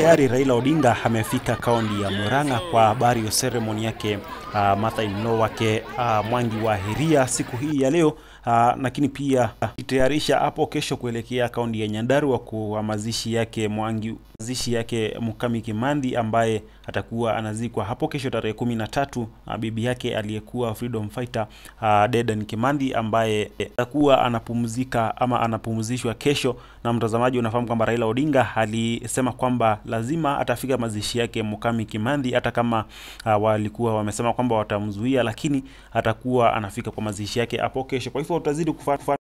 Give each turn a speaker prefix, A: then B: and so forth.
A: tayari Raila Odinga amefika kaunti ya Murang'a kwa burial ceremony yake uh, mother-in-law wake uh, Mwangi wa Heria siku hii ya leo uh, lakini pia akitayarisha hapo kesho kuelekea kaunti ya Nyandarua kwa mazishi yake Mwangi mazishi yake Mukami Kimandi ambaye atakuwa anazikwa hapo kesho tarehe kumi na tatu. Uh, bibi yake aliyekuwa freedom fighter uh, Dedan Kimandi ambaye atakuwa anapumzika ama anapumzishwa kesho, na mtazamaji, unafahamu kwamba Raila Odinga alisema kwamba lazima atafika mazishi yake Mukami Kimandi, hata kama uh, walikuwa wamesema kwamba watamzuia, lakini atakuwa anafika kwa mazishi yake hapo kesho. Kwa hivyo utazidi kufuata